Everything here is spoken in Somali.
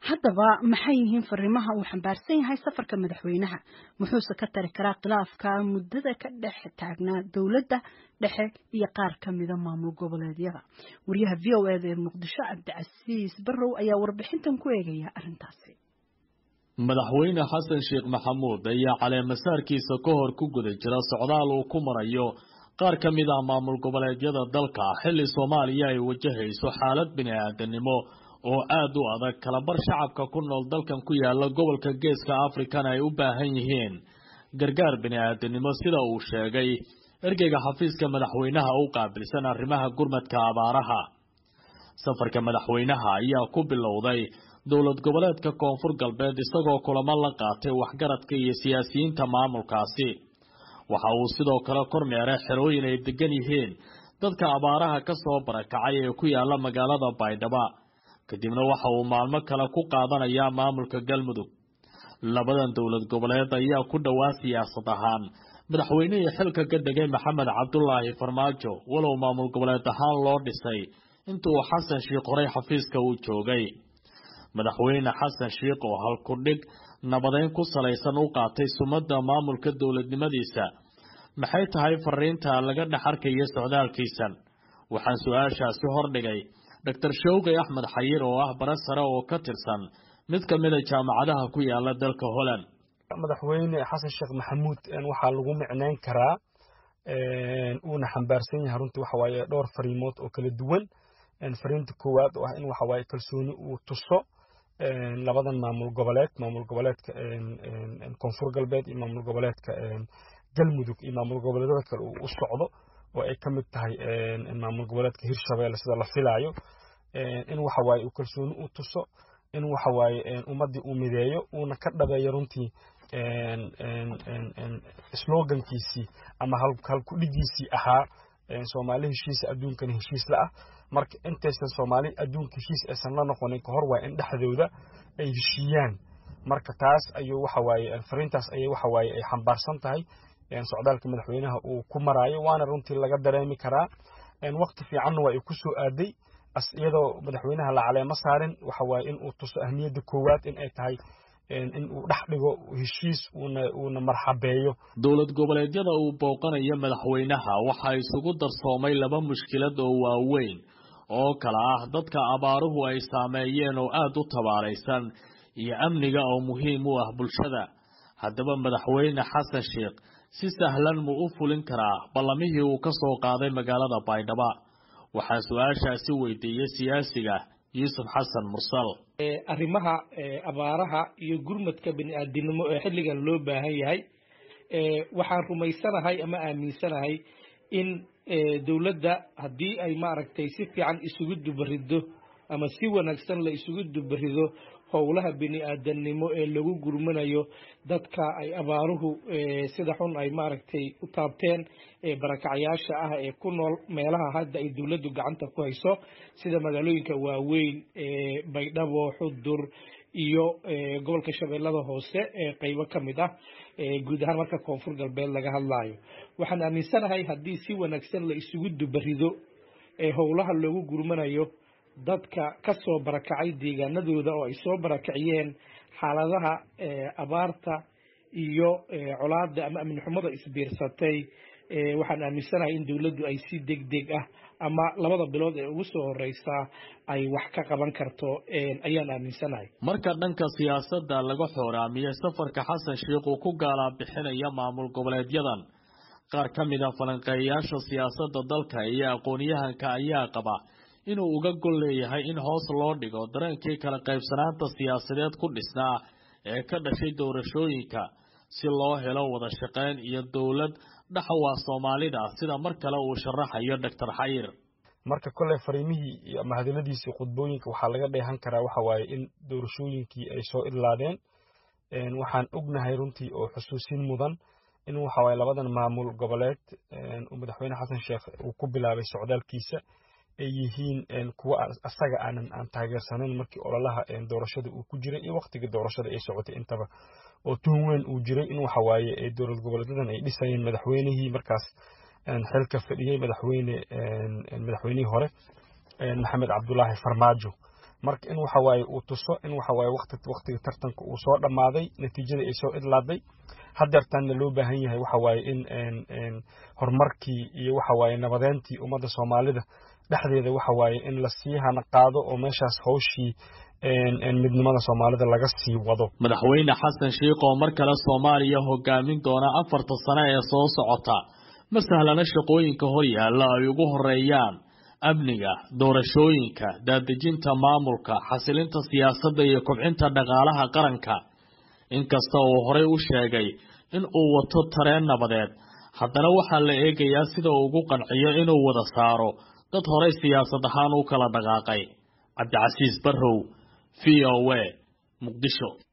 haddaba maxay yihiin fariimaha uu xambaarsan yahay safarka madaxweynaha muxuuse ka tari karaa khilaafka muddada ka dhex taagnaa dowladda dhexe iyo qaar ka mida maamul goboleedyada wariyaha v o eda ee muqdisho cabdicasiis barrow ayaa warbixintan ku eegaya arrintaasi madaxweyne xasan sheekh maxamuud ayaa caleemasaarkiisa ka hor ku guda jira socdaal uu ku marayo qaar ka mid ah maamul goboleedyada dalka xilli soomaaliya ay wajahayso xaalad bini-aadanimo oo aada u adag kalabar shacabka ku nool dalkan ku yaala gobolka geeska afrikana ay u baahan yihiin gargaar bini-aadanimo sida uu sheegay ergeyga xafiiska madaxweynaha u qaabilsan arrimaha gurmadka abaaraha safarka madaxweynaha ayaa ku bilowday dowlad goboleedka koonfur galbeed isagoo kulamo la qaatay waxgaradka iyo siyaasiyiinta maamulkaasi waxa uu sidoo kale kormeeray xerooyin ay degan yihiin dadka abaaraha ka soo barakacay ee ku yaala magaalada baydhabo kadibna waxa uu maalmo kale ku qaadanayaa maamulka galmudug labadan dowlad goboleed ayaa ku dhowaa siyaasad ahaan madaxweynihii xilka ka degay maxamed cabdulaahi farmaajo walow maamul goboleed ahaan loo dhisay intuu xasan sheikh horey xafiiska uu joogay madaxweyne xasan sheikh oo halkudhig nabadeyn ku salaysan u qaatay sumadda maamulka dowladnimadiisa maxay tahay fariinta laga dhex arkaya socdaalkiisan waxaan su-aashaasi hordhigay doctor showqi axmed xayir oo ah bare sare oo ka tirsan mid ka mida jaamacadaha ku yaala dalka holland madaxweyne xasan sheekh maxamuud waxaa lagu micneyn karaa uuna xambaarsan yahay runtii waxa waaye dhowr fariimood oo kala duwan fariinta koowaad oo ah in waxa waaye kalsooni uu tuso labadan maamul goboleed maamul goboleedka koonfur galbeed iyo maamul goboleedka galmudug iyo maamul goboleedyada kale uu u socdo oo ay ka mid tahay maamul goboleedka hirshabeelle sida la filaayo in waxa waaye uu kalsooni u tuso in waxa waaye ummaddii uu mideeyo uuna ka dhabeeyo runtii slogankiisii ama halkudhigiisii ahaa soomaali heshiisa adduunkana heshiis la ah marka intaysan soomaali adduunka heshiis aysan la noqonin kahor waa in dhexdooda ay heshiiyaan marka taas ayuu waxa waaye fariintaas ayay waxa waaye ay xambaarsan tahay socdaalka madaxweynaha uu ku maraayo waana runtii laga dareemi karaa waqti fiicanna waa ay ku soo aaday iyadoo madaxweynaha la caleemo saarin waxa waaye in uu tuso ahmiyadda koowaad in ay tahay in uu dhex dhigo heshiis uuna uuna marxabeeyo dowlad goboleedyada uu booqanayo madaxweynaha waxaa isugu darsoomay laba mushkilad oo waaweyn oo kala ah dadka abaaruhu ay saameeyeen oo aada u tabaaraysan iyo amniga oo muhiim u ah bulshada haddaba madaxweyne xasan sheekh si sahlan muu u fulin karaa ballamihii uu ka soo qaaday magaalada baydhabo waxaa su-aashaasi weydiiyey siyaasiga yuusuf xasan mursal arrimaha abaaraha iyo gurmadka bini-aadinimo ee xilligan loo baahan yahay waxaan rumaysanahay ama aaminsanahay in dowladda haddii ay maaragtay si fiican isugu dubarido ama si wanaagsan la isugu dubarido howlaha bini-aadanimo ee lagu gurmanayo dadka ay abaaruhu sida xun ay maaragtay u taabteen barakacyaasha ah ee ku nool meelaha hadda ay dowladdu gacanta ku hayso sida magaalooyinka waaweyn baydhabo xudur iyo gobolka shabeellada hoose ee qeybo ka mid ah guud ahaan marka koonfur galbeed laga hadlaayo waxaan aaminsanahay haddii si wanaagsan la isugu dubarido ee howlaha loogu gurmanayo dadka ka soo barakacay deegaanadooda oo ay soo barakaciyeen xaaladaha abaarta iyo colaada ama amni xumada isbiirsatay waxaan aaminsanahay in dowladdu ay si deg deg ah ama labada bilood ee ugu soo horeysa ay wax ka qaban karto ayaan aaminsanahay marka dhanka siyaasadda laga xooraamiyey safarka xasan sheikh uu ku gaalaa bixinaya maamul goboleedyadan qaar ka mid a falanqeeyayaasha siyaasadda dalka iyo aqoon-yahanka ayaa qaba inuu uga gol leeyahay in hoos loo dhigo dareenkii kala qaybsanaanta siyaasadeed ku dhisnaa ee ka dhashay doorashooyinka si loo helo wada shaqayn iyo dowlad dhaxawaa soomaalida sida mar kale uu sharaxayo doctor xayir marka kolley fariimihii ama hadaladiisii khudbooyinka waxaa laga dheehan karaa waxa waaye in doorashooyinkii ay soo idlaadeen waxaan ognahay runtii oo xusuusin mudan in waxa waaye labadan maamul goboleed uu madaxweyne xasan sheekh uu ku bilaabay socdaalkiisa ay yihiin kuwa asaga aanan aan taageersanayn markii ololaha doorashada uu ku jiray iyo waqtigii doorashada ay socotay intaba oo tuhun weyn uu jiray in waxa waaye dowlad goboleedyadan ay dhisayeen madaxweynihii markaas xilka fadhiyey madaxweyne madaxweynihii hore maxamed cabdulaahi farmaajo marka in waxa waaye uu tuso in waxa waaye waqti waqtiga tartanka uu soo dhammaaday natiijada ay soo idlaaday hadeertaanna loo baahan yahay waxa waaye in horumarkii iyo waxa waaye nabadeyntii ummadda soomaalida dhexdeeda waxa waaye in lasii hana qaado oo meeshaas hawshii midnimada soomaalida laga sii wado madaxweyne xasan sheikh oo mar kale soomaaliya hogaamin doona afarta sano ee soo socota ma sahlana shaqooyinka hor yaalla ay ugu horeeyaan amniga doorashooyinka daadejinta maamulka xasilinta siyaasadda iyo kobcinta dhaqaalaha qaranka inkasta uu horey u sheegay in uu wato tareen nabadeed haddana waxaa la eegayaa sida uu ugu qanciyo inuu wada saaro dad horey siyaasad ahaan u kala dhaqaaqay cabdicasiis barrow v o a muqdisho